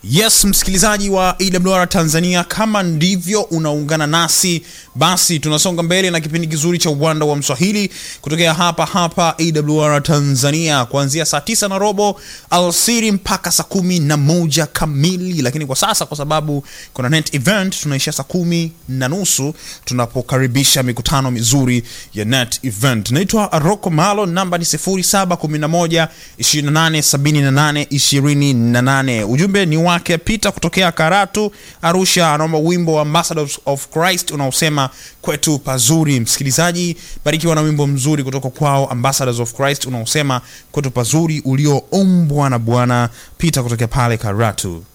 Yes, msikilizaji wa AWR Tanzania, kama ndivyo unaungana nasi, basi tunasonga mbele na kipindi kizuri cha uwanda wa Mswahili kutokea hapa hapa AWR Tanzania kuanzia saa tisa na robo alasiri mpaka saa kumi na moja kamili, lakini kwa sasa kwa sababu kuna net event tunaishia saa kumi na nusu tunapokaribisha mikutano mizuri ya net event. Naitwa Rocco Malo, namba ni 0711 2878 28. Ujumbe ni wake Peter kutokea Karatu Arusha, anaomba wimbo wa Ambassadors of Christ unaosema kwetu pazuri. Msikilizaji, barikiwa na wimbo mzuri kutoka kwao Ambassadors of Christ unaosema kwetu pazuri, ulioombwa na Bwana Peter kutokea pale Karatu.